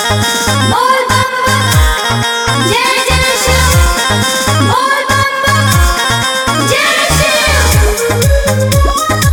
बोल बम बम जय जय शिव बोल बम बम जय शिव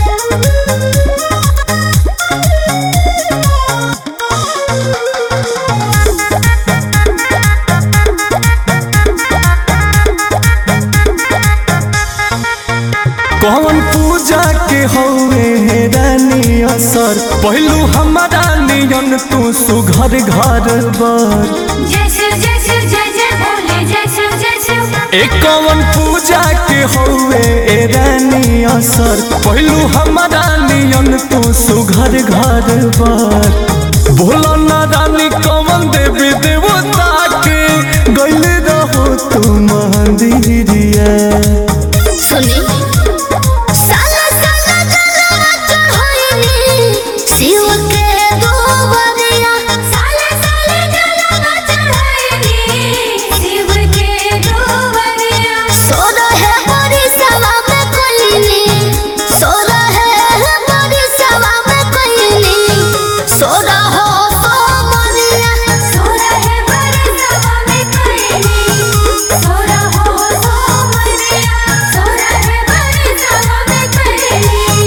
कौन पूजा के हौवे हे रानी असर पहलू हमारा नियन तू सुघर घर बर जय शिव जय शिव जय जय भोले जय शिव जय शिव एक कौन पूजा के हौवे ए रानी असर पहलू हमारा नियन तू सुघर घर बर भोला ना रानी कौन देवी देवता के गैल रहो तू मंदिरिया सुनी साला साला जलवा चढ़ाईनी शिव के दोबरिया साले साले जलवा चढ़ाईनी शिव के डोबरिया सोरा है बड़ी सभा में कोईनी सोरा है बड़ी सभा में कोईनी सोरा हो तो मरिया सोरा है बड़े सभा में कोईनी सोरा हो सो मरिया सोरा है बड़े सभा में कोईनी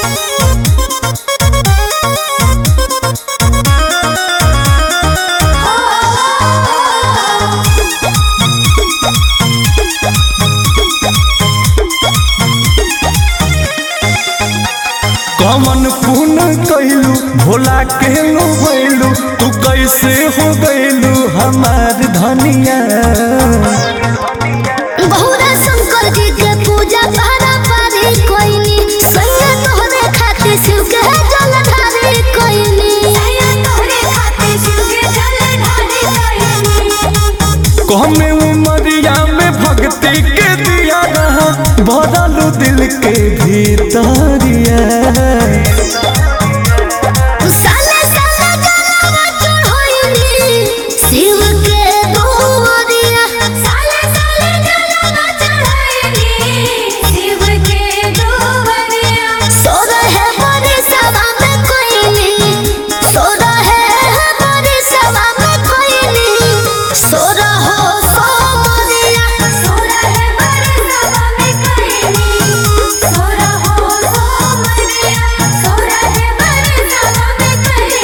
कमन पुन कैलू भोला के लो भैलू तू कैसे हो गैलू हमार धनिया बहुरा शंकर जी के पूजा पारा पारी कोईनी सैया तोहरे खातिर शिव के जल ढारी कोईनी सैया तोहरे खातिर शिव के जल ढारी कोईनी कहमे उमरिया में भक्ति के दिया रहा भरलू दिल के भीतरिया साले साले जलवा चढ़ाईनी शिव के दोबरिया साले साले जलवा चढ़ाईनी शिव के डोबरिया सोरा है बड़ी सभा में कोईनी सोरा है बड़ी सभा में कोईनी सोरा हो सो मरिया सोरा है बड़े सभा में कोईनी सोरा हो सो मरिया सोरा है बड़े सभा में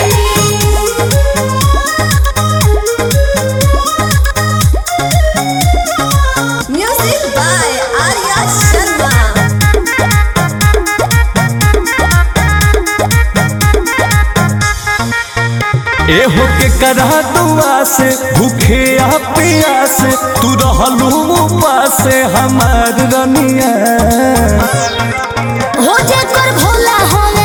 कोईनी म्यूजिक बाय आर्या शर्मा ए हो के करा दुआ से भूखे आ प्यास तू रहलू उपास हमार रनिया हो जे कर भोला हम